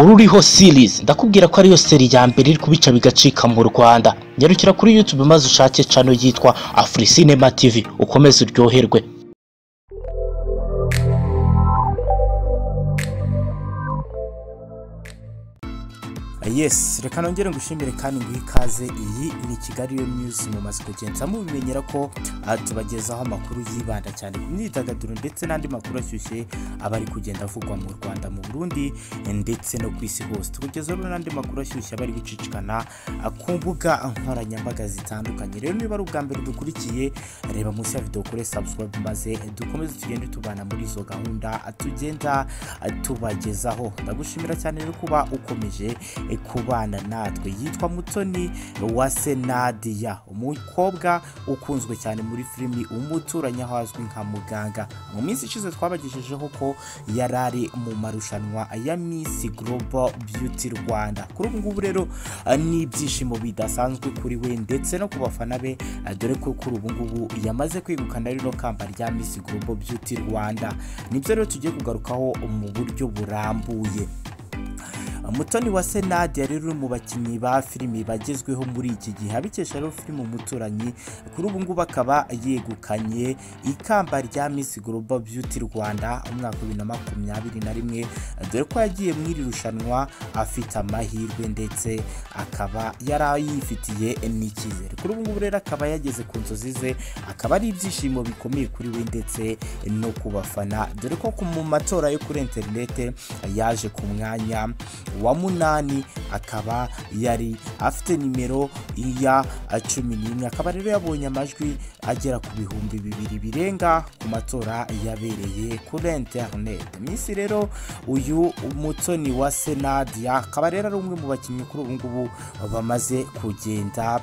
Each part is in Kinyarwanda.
ururiho series ndakubwira ko ariyo seri ya mbere iri kubica bigacika mu Rwanda nyarukira kuri YouTube maze ushake cano yitwa Afurisinema TV ukomeze uryoherwe yes reka nongere ngushimire kandi nguhe ikaze iyi ni kigali yo news mumaze kugenda mubimenyera ko ah, tubagezaho amakuru yibanda cyane ku myidagaduro ndetse n'andi makuru ashyushye aba ari kugenda avugwa mu rwanda mu burundi ndetse no ku isi hose tukugezaho rero n'andi makuru ashyushye aba ari gucicikana ah, ku mbuga nkoranyambaga zitandukanye rero niba ari ubwa mbere dukurikiye reba munsi ya video kuri subscribe maze dukomeze tugende tubana muri izo gahunda ah, tugenda ah, tubagezaho ndagushimira cyane rero kuba ukomeje eh, kubana natwe yitwa mutoni wa senadiya umukobwa ukunzwe cyane muri filimi umuturanyi aho azwi nka muganga mu minsi ishize twabagejejeho ko yari ari mu marushanwa ya Miss Global Beauty Rwanda kuri ubu ngubu rero eh, ni ibyishimo bidasanzwe kuri we ndetse no ku bafana be eh, dore ko kuri ubu ngubu yamaze kwegukana rino kamba rya Miss Global Beauty Rwanda nibyo rero tugiye kugarukaho mu buryo burambuye mutoni wa senade rero uri mu bakinnyi ba filimi bagezweho muri iki gihe abikesha rero filime umuturanyi kuri ubu ngubu akaba yegukanye ikamba rya Miss Global Beauty Rwanda umwaka wa bibiri na makumyabiri na rimwe dore ko yagiye mu iri rushanwa afite amahirwe ndetse akaba yari yifitiye n'icyizere kuri ubu ngubu rero akaba yageze ku nzozi ze akaba ari ibyishimo bikomeye kuri we ndetse no ku bafana dore ko ku- mu matora yo kuri interinete yaje ku mwanya wa munani akaba yari afite nimero iya cumi n'imwe akaba rero yabonye amajwi agera ku bihumbi bibiri birenga ku matora yabereye kuri interinete minsi rero uyu mutoni wa senadiya akaba rero ari umwe mu bakinnyi kuri ubu ngubu bamaze kugenda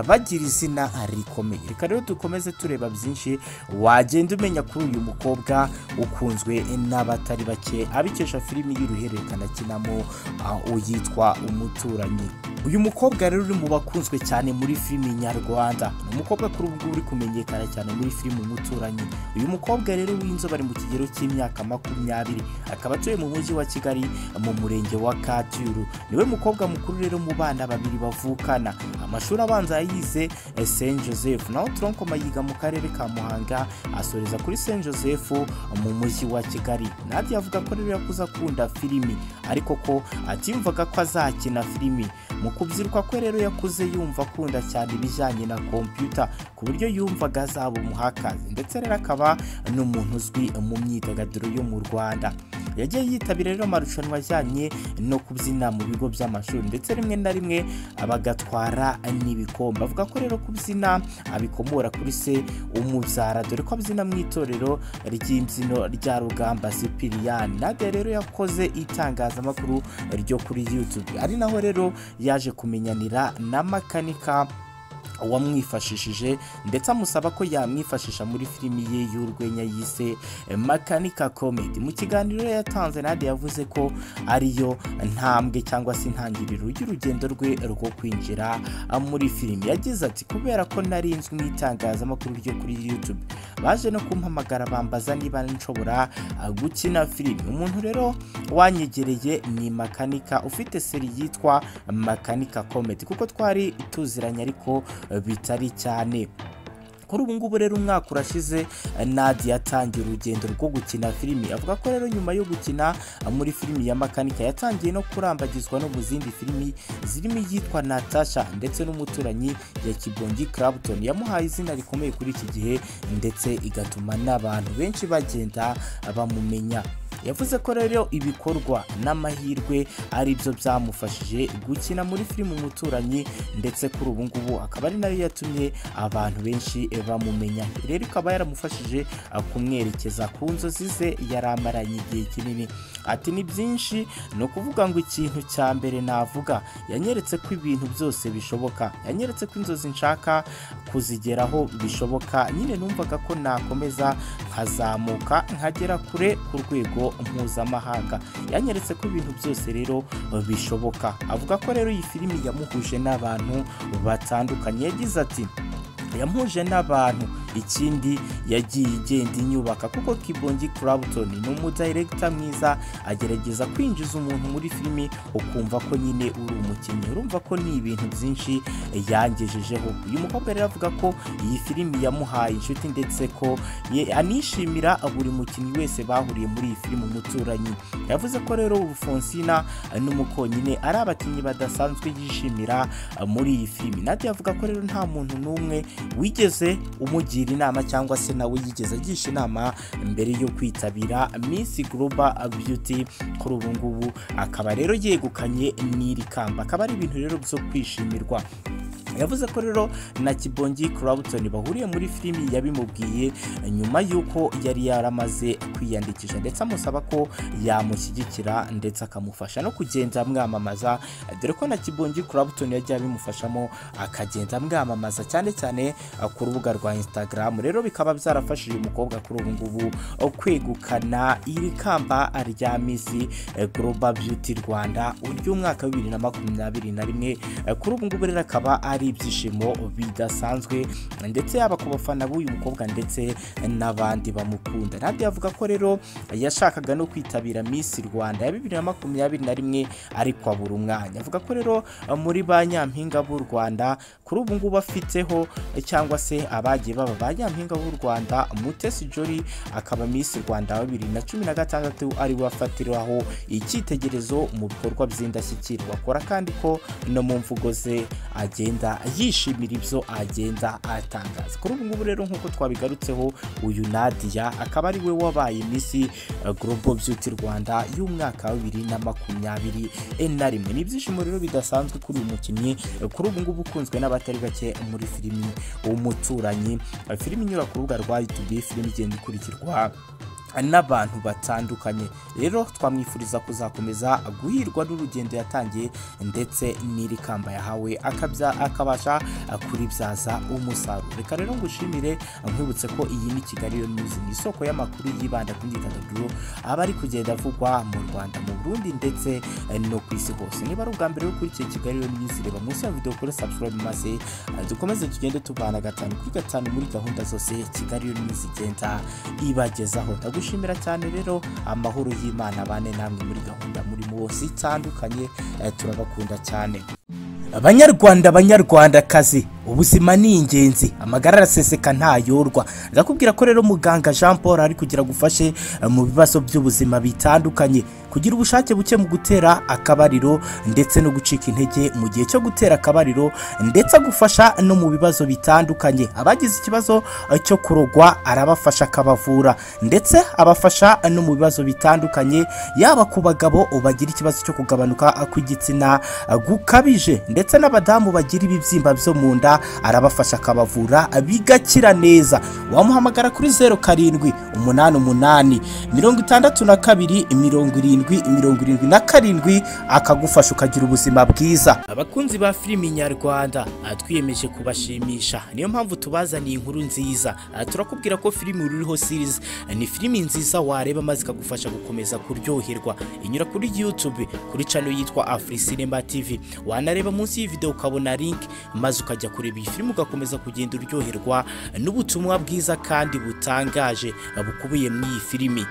bagira izina rikomeye reka rero dukomeze tureba byinshi wagenda umenya kuri uyu mukobwa ukunzwe n'abatari bake abikesha filimi y'uruhererekane akinamo ah, uyitwa umuturanyi uyu mukobwa rero uri mu bakunzwe cyane muri filimi nyarwanda ni umukobwa kuri ubu ngubu uri kumenyekana cyane muri filimi umuturanyi uyu mukobwa rero w'inzobe ari mu kigero cy'imyaka makumyabiri akaba atuye mu mujyi wa kigali mu murenge wa kacyiru niwe mukobwa mukuru rero mu bana babiri bavukana amashuri abanza yayize eh, saint joseph naho tronco yiga mu karere ka muhanga asoreza kuri saint joseph mu mujyi wa kigali nadia avuga ko rero yakuze akunda filimi ariko ko atiyumvaga ko azakina filimi mu kubyiruka kwe rero yakuze yumva akunda cyane ibijyanye na kompiyuta ku buryo yumvaga azaba umuhakazi ndetse rero akaba n'umuntu uzwi mu myidagaduro yo mu rwanda yagiye yitabira rero amarushanwa ajyanye no kubyina mu bigo by'amashuri ndetse rimwe na rimwe bagatwara n'ibikombe avuga ko rero kubyina abikomora kuri se umubyara dore ko abyina mu itorero ry'imbyino rya rugamba sipiriyani nadia rero yakoze itangazamakuru ryo kuri youtube ari naho rero yaje kumenyanira na makanika wamwifashishije ndetse amusaba ko yamwifashisha muri filimi ye y'urwenya yise makanika comedy mu kiganiro rero yatanze nade yavuze ko ariyo ntambwe cyangwa se intangiriro y'urugendo rwe rwo kwinjira muri filimi yagize ati kubera ko nari nzwi mu itangazamakuru ryo kuri youtube baje no kumpamagara bambaza niba nshobora ah, gukina filimi umuntu rero wanyegereye ni makanika ufite seri yitwa makanika comedy kuko twari tuziranye ariko eh, bitari cyane kuri ubu ngubu rero umwaka urashize eh, Nadia yatangiye urugendo rwo gukina filimi avuga ko rero nyuma yo gukina eh, muri filimi ya makanika yatangiye no kurambagizwa no mu zindi filimi zirimo iyitwa natasha ndetse n'umuturanyi ya kibongi clapton yamuhaye izina rikomeye kuri iki gihe ndetse igatuma n'abantu benshi bagenda bamumenya yavuze ko rero ibikorwa n'amahirwe ari byo byamufashije gukina muri filime umuturanyi ndetse kuri ubu ngubu akaba ari nayo yatumye abantu benshi bamumenya rero ikaba yaramufashije ah, kumwerekeza ku nzozi ze yari amaranye igihe kinini ati ni byinshi ni ukuvuga ngo ikintu cya mbere navuga yanyeretse ko ibintu byose bishoboka yanyeretse ko inzozi nshaka kuzigeraho bishoboka nyine numvaga ko nakomeza nkazamuka nkagera kure ku rwego mpuzamahanga yanyeretse ko ibintu byose rero bishoboka avuga ko rero iyi filimi yamuhuje n'abantu batandukanye yagize ati yamuhuje n'abantu ikindi yagiye igenda inyubaka kuko kibongi Clapton ni umudirector mwiza agerageza kwinjiza umuntu muri filimi ukumva ko nyine uri umukinnyi urumva ko ni ibintu byinshi yangejejeho uyu mukobwa rero avuga ko iyi filimi yamuhaye inshuti ndetse ko ye- anishimira buri mukinnyi wese bahuriye muri iyi filimi umuturanyi yavuze ko rero Rufonsina n'umukonyine ari abakinnyi badasanzwe yishimira eh, muri iyi filimi nadia avuga ko rero nta muntu n'umwe wigeze umugira inama cyangwa se nawe yigeze agisha inama mbere yo kwitabira Miss Global Beauty kuri ubu ngubu akaba rero yegukanye n'iri kamba akaba ari ibintu rero byo kwishimirwa yavuze ko rero na kibongi Clapton bahuriye muri filimi yabimubwiye nyuma y'uko yari yaramaze kwiyandikisha ndetse amusaba ko yamushyigikira ndetse akamufasha no kugenda amwamamaza dore ko na kibongi Clapton yagiye abimufashamo akagenda amwamamaza cyane cyane ku rubuga rwa Instagram rero bikaba byarafashije uyu mukobwa kuri ubu ngubu kwegukana iri kamba rya Miss Global Beauty Rwanda ry'umwaka wa bibiri na makumyabiri na rimwe Eh, kuri ubu ngubu rero akaba ari ibyishimo bidasanzwe ndetse yaba ku bafana b'uyu mukobwa ndetse n'abandi bamukunda nadia avuga ko rero yashakaga no kwitabira Miss Rwanda ya bibiri na makumyabiri na rimwe ariko abura umwanya avuga ko rero eh, muri ba nyampinga b'u Rwanda kuri ubu ngubu afiteho eh, cyangwa se abagiye baba ba nyampinga b'u Rwanda Mutesi Jolly akaba Miss Rwanda wa bibiri na cumi na gatandatu ari we afatiraho icyitegererezo mu bikorwa by'indashyikirwa akora kandi ko no mu mvugo ze agenda yishimira ibyo agenda atangaza kuri ubu ngubu rero nk'uko twabigarutseho uyu Nadia akaba ari we wabaye Miss Global Beauty Rwanda y'umwaka wa bibiri na makumyabiri na rimwe ni ibyishimo rero bidasanzwe kuri uyu mukinnyi kuri ubu ngubu ukunzwe n'abatari bake muri filimi umuturanyi filimi inyura ku rubuga rwa YouTube filimi igenda ikurikirwa n'abantu batandukanye rero twamwifuriza kuzakomeza guhirwa n'urugendo yatangiye ndetse n'iri kamba yahawe akabya- akabasha kuribyaza umusaruro reka rero ngushimire nkwibutse ko iyi ni kigali yo news ni isoko y'amakuru yibanda ku myidagaduro aba ari kugenda avugwa mu rwanda mu burundi ndetse no ku isi hose niba ari ubwa mbere ukurikiye kigali yo news reba munsi ya video kuri subscribe maze eh, dukomeze tugende tuvana gatanu kuri gatanu muri gahunda zose kigali yo news igenda ibagezaho ndagushimira cyane rero amahoro y'imana bane namwe muri gahunda murimo bose itandukanye eh, turabakunda cyane banyarwanda banyarwandakazi ubuzima ni ingenzi amagara araseseka ntayorwa ndakubwira ko rero muganga jean paul ari kugira gufashe eh, mu bibazo by'ubuzima bitandukanye kugira ubushake buke mu gutera akabariro ndetse no gucika intege mu gihe cyo gutera akabariro ndetse agufasha no mu bibazo bitandukanye abagize ikibazo eh, cyo kurogwa arabafasha akabavura ndetse abafasha no mu bibazo bitandukanye yaba ku bagabo bagira ikibazo cyo kugabanuka kw'igitsina gukabije ndetse n'abadamu bagira ibibyimba byo mu nda arabafasha akabavura bigakira neza wamuhamagara kuri zeru karindwi umunani umunani mirongo itandatu na kabiri mirongo irindwi mirongo irindwi na karindwi akagufasha ukagira ubuzima bwiza abakunzi ba filimi nyarwanda ah, twiyemeje kubashimisha niyo mpamvu tubazaniye inkuru nziza Ah, turakubwira ko filimi ruriho series ah, ni filimi nziza wareba maze ikagufasha gukomeza kuryoherwa inyura kuri youtube kuri channel yitwa afurisinema tv wanareba munsi y'iyi video ukabona link maze ukajya kureba iyi filimi ugakomeza kugenda uryoherwa n'ubutumwa bwiza kandi butangaje ah, bukubiye muri iyi filimi